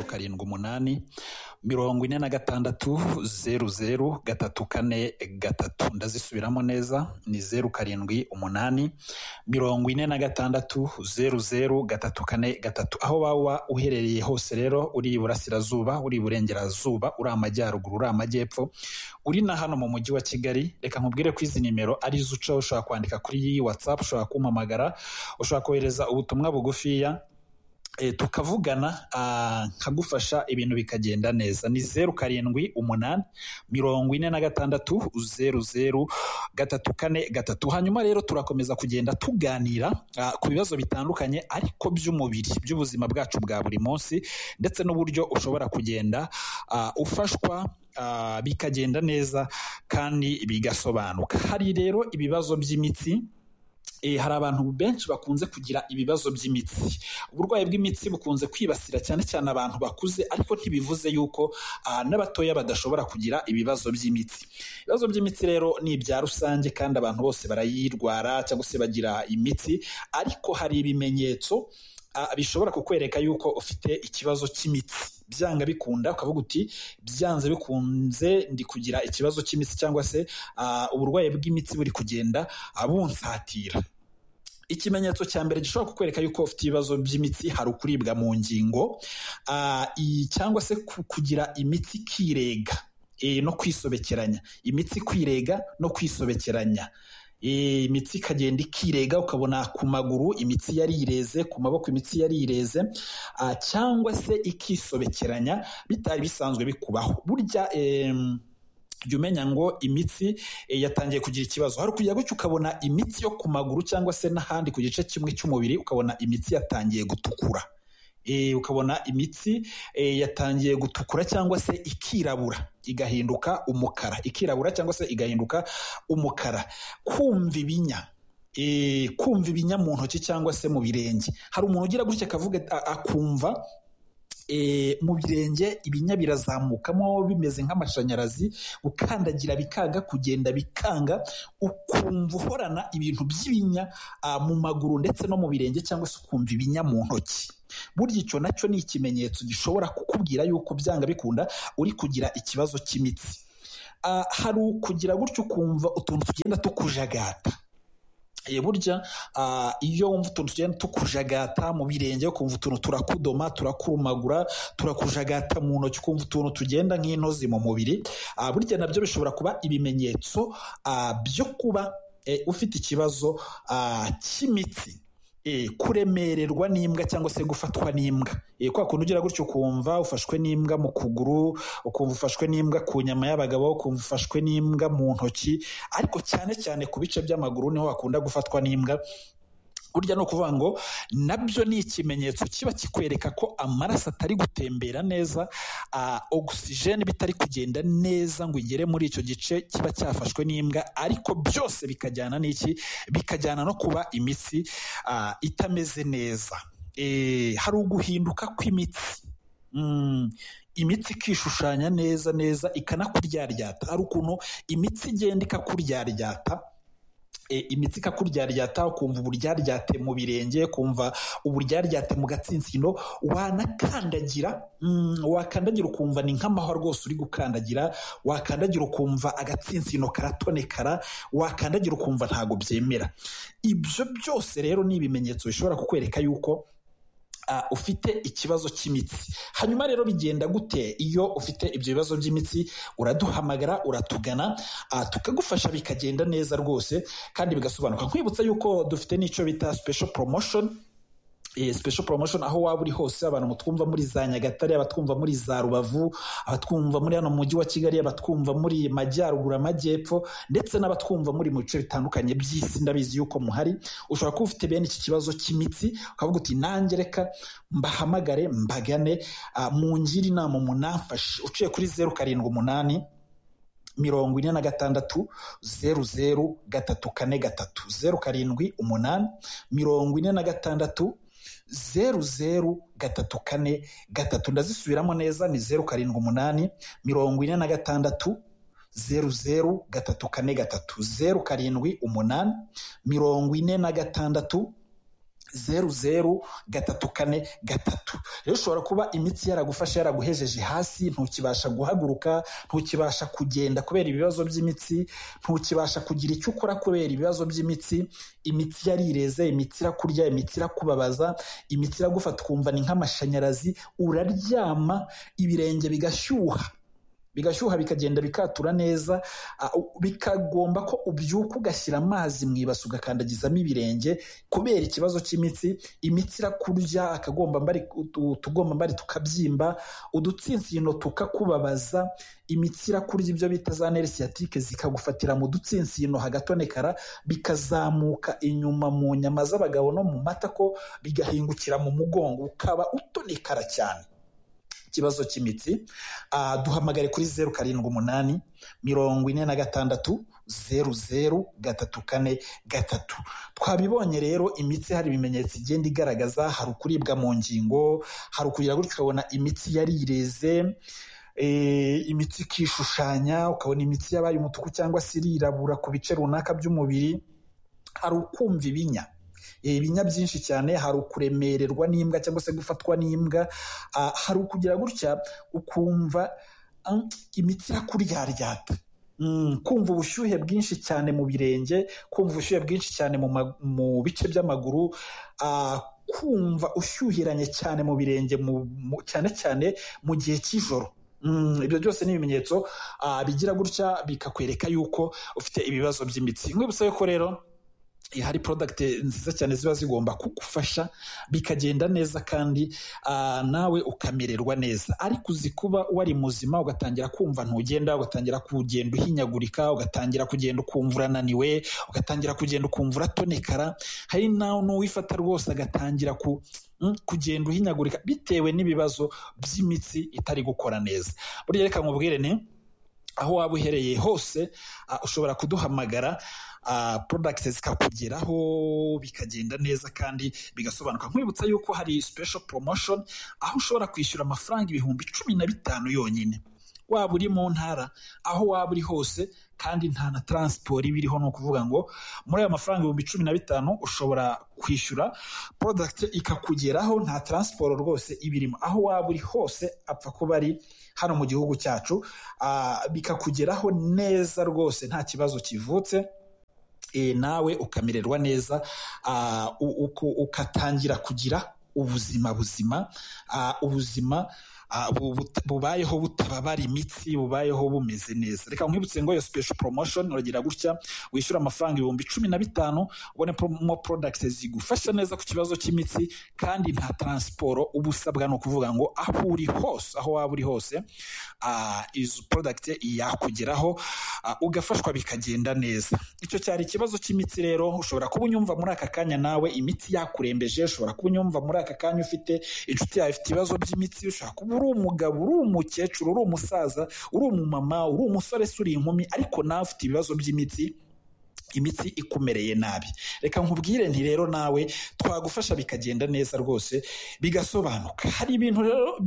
karindwi umunani mirongo ine na gatandatu zeru zeru gatatu kane gatatu ndazisubiramo neza ni zeru karindwi umunani mirongo ine na gatandatu zeru zeru gatatu kane gatatu aho waba uherereye hose rero uri iburasirazuba uri iburengerazuba uri amajyaruguru uri amajyepfo uri na hano mu mujyi wa kigali reka nkubwire ko izi nimero ari zo ucaho ushobora kwandika kuri iyi watsapu ushobora kumpamagara ushobora kohereza ubutumwa bugufiya tukavugana nkagufasha ibintu bikagenda neza ni zeru karindwi umunani mirongo ine na gatandatu zeru zeru gatatu kane gatatu hanyuma rero turakomeza kugenda tuganira ku bibazo bitandukanye ariko by'umubiri by'ubuzima bwacu bwa buri munsi ndetse n'uburyo ushobora kugenda ufashwa bikagenda neza kandi bigasobanuka hari rero ibibazo by'imitsi hari abantu benshi bakunze kugira ibibazo by'imitsi uburwayi bw'imitsi bukunze kwibasira cyane cyane abantu bakuze ariko ntibivuze yuko n'abatoya badashobora kugira ibibazo by'imitsi ibibazo by'imitsi rero ni ibya rusange kandi abantu bose barayirwara cyangwa se bagira imitsi ariko hari ibimenyetso bishobora kukwereka yuko ufite ikibazo cy'imitsi byanga bikunda ukavuga uti byanze bikunze ndi kugira ikibazo cy'imitsi cyangwa se uburwayi bw'imitsi buri kugenda bunsatira ikimenyetso cya mbere gishobora kukwereka yuko ufite ibibazo by'imitsi hari ukuribwa mu ngingo cyangwa se kugira imitsi ikirega no kwisobekeranya imitsi kwirega no kwisobekeranya imitsi ikagenda ikirega ukabona ku maguru imitsi yarireze ku maboko imitsi yarireze cyangwa se ikisobekeranya bitari bisanzwe bikubaho burya jya umenya ngo imitsi yatangiye kugira ikibazo hari ukujya gutya ukabona imitsi yo ku maguru cyangwa se n'ahandi ku gice kimwe cy'umubiri ukabona imitsi yatangiye gutukura ukabona imitsi yatangiye gutukura cyangwa se ikirabura igahinduka umukara ikirabura cyangwa se igahinduka umukara kumva ibinya kumva ibinya mu ntoki cyangwa se mu birenge hari umuntu ugira gutya akavuga akumva mu birenge ibinya birazamukamo bimeze nk'amashanyarazi ukandagira bikanga kugenda bikanga ukumva uhorana ibintu by'ibinya mu maguru ndetse no mu birenge cyangwa se ukumva ibinya mu ntoki burya icyo nacyo ni ikimenyetso gishobora kukubwira yuko byanga bikunda uri kugira ikibazo cy'imitsi hari ukugira gutyo ukumva utuntu tugenda tukujagata burya iyo wumva utuntu tugenda tukujagata mu birenge ukumva utuntu turakudoma turakurumagura turakujagata mu ntoki ukumva utuntu tugenda nk'intozi mu mubiri burya nabyo bishobora kuba ibimenyetso byo kuba ufite ikibazo cy'imitsi kuremererwa n'imbwa cyangwa se gufatwa n'imbwa kwa kuntu ugira gutyo ukumva ufashwe n'imbwa mu kuguru ukumva ufashwe n'imbwa ku nyama y'abagabo ukumva ufashwe n'imbwa mu ntoki ariko cyane cyane ku bice by'amaguru niho hakunda gufatwa n'imbwa burya ni ukuvuga ngo nabyo ni ikimenyetso kiba kikwereka ko amaraso atari gutembera neza ogisijeni bitari kugenda neza ngo igere muri icyo gice kiba cyafashwe n'imbwa ariko byose bikajyana n'iki bikajyana no kuba imitsi itameze neza hari uguhinduka kw'imitsi imitsi ikishushanya neza neza ikanakuryaryata hari ukuntu imitsi igenda ikakuryaryata imitsi ikakuryaryata ukumva uburyaryate mu birenge ukumva uburyaryate mu gatsinsino wanakandagira wakandagira ukumva ni nk'amahwa rwose uri gukandagira wakandagira ukumva agatsinsino karatonekara wakandagira ukumva ntabwo byemera ibyo byose rero ni ibimenyetso bishobora kukwereka yuko ufite ikibazo cy'imitsi hanyuma rero bigenda gute iyo ufite ibyo bibazo by'imitsi uraduhamagara uratugana tukagufasha bikagenda neza rwose kandi bigasobanuka nkwibutsa yuko dufite n'icyo bita special promotion special promotion aho waba uri hose abantu mutwumva muri za nyagatare abatwumva muri za rubavu abatwumva muri hano mujyi wa kigali abatwumva muri majyaruguru amajyepfo ndetse n'abatwumva muri mu bice bitandukanye by'isi ndabizi yuko muhari ushobora kuba ufite bene iki kibazo cy'imitsi ukavuga uti nanjye reka mbahamagare mbagane mungire inama umunamfashe uciye kuri zeru karindwi umunani mirongo ine na gatandatu zeru zeru gatatu kane gatatu zeru karindwi umunani mirongo ine na gatandatu zeru zeru gatatu kane gatatu ndazisubiramo neza ni zeru karindwi umunani mirongo ine na gatandatu zeru zeru gatatu kane gatatu zeru karindwi umunani mirongo ine na gatandatu zeru zeru gatatu kane gatatu rero ushobora kuba imitsi yaragufashe yaraguhejeje hasi ntukibasha guhaguruka ntukibasha kugenda kubera ibibazo by'imitsi ntukibasha kugira icyo ukora kubera ibibazo by'imitsi imitsi yarireze imitsi irakurya imitsi irakubabaza imitsi iragufata ukumva ni nk'amashanyarazi uraryama ibirenge bigashyuha bigashyuha bikagenda bikatura neza uh, bikagomba ko ubyuka ugashyira amazi mu ibasi ugakandagizamo ibirenge kubera ikibazo cy'imitsi imitsi irakurya akagombambari utugombambari tukabyimba udutsinsino tukakubabaza imitsi irakurya ibyo bita za neri siyatike zikagufatira mu dutsinsino hagatonekara bikazamuka inyuma mu nyama z'abagabo no mu matako bigahingukira mu mugongo ukaba utonekara cyane ikibazo cy'imitsi duhamagare kuri zeru karindwi umunani mirongo ine na gatandatu zeru zeru gatatu kane gatatu twabibonye rero imitsi hari ibimenyetso igenda igaragaza hari ukuribwa mu ngingo hari ukugira gutyo ukabona imitsi yarireze imitsi ikishushanya ukabona imitsi yabaye umutuku cyangwa se irirabura ku bice runaka by'umubiri hari ukumva ibinya ibinya byinshi cyane hari ukuremererwa n'imbwa cyangwa se gufatwa n'imbwa hari ukugira gutya ukumva imitsi irakuryaryata kumva ubushyuhe bwinshi cyane mu birenge kumva ubushyuhe bwinshi cyane mu bice by'amaguru kumva ushyuhiranye cyane mu birenge cyane cyane mu gihe cy'ijoro ibyo byose ni ibimenyetso bigira gutya bikakwereka yuko ufite ibibazo by'imitsi nkibutsa yuko rero hari porodagiti nziza cyane ziba zigomba kugufasha bikagenda neza kandi nawe ukamererwa neza ariko uzi kuba wari muzima ugatangira kumva ntugenda ugatangira kugenda uhinyagurika ugatangira kugenda ukumva urananiwe ugatangira kugenda ukumva uratonekara hari n'uwifata rwose agatangira ku kugenda uhinyagurika bitewe n'ibibazo by'imitsi itari gukora neza buriya reka nkubwire ni aho waba uhereye hose ushobora kuduhamagara porodagiti zikakugeraho bikagenda neza kandi bigasobanuka nkwibutsa yuko hari special promotion aho ushobora kwishyura amafaranga ibihumbi cumi na bitanu yonyine waba uri mu ntara aho waba uri hose kandi nta na taransiporo iba iriho ni ukuvuga ngo muri ayo mafaranga ibihumbi cumi na bitanu ushobora kwishyura porodagiti ikakugeraho nta taransiporo rwose iba irimo aho waba uri hose apfa kuba ari hano mu gihugu cyacu bikakugeraho neza rwose nta kibazo kivutse nawe ukamererwa neza ukatangira kugira ubuzima buzima ubuzima bubayeho butababara imitsi bubayeho bumeze neza reka nkwibutse ngo iyo special promotion uragira gutya wishyura amafaranga ibihumbi cumi na bitanu ubone promo product zigufasha neza ku kibazo cy'imitsi kandi nta taransiporo uba usabwa ni ukuvuga ngo aho uri hose aho waba uri hose izo product yakugeraho ugafashwa bikagenda neza icyo cyari ikibazo cy'imitsi rero ushobora kuba unyumva muri aka kanya nawe imitsi yakurembeje ushobora kuba unyumva muri aka kanya ufite inshuti yawe ifite ibibazo by'imitsi ushobora kuba uri umugabo uri umukecuru uri umusaza uri umumama uri umusore se uri inkumi ariko nawe ufite ibibazo by'imitsi imitsi ikumereye nabi reka nkubwire nti rero nawe twagufasha bikagenda neza rwose bigasobanuka hari ibintu rero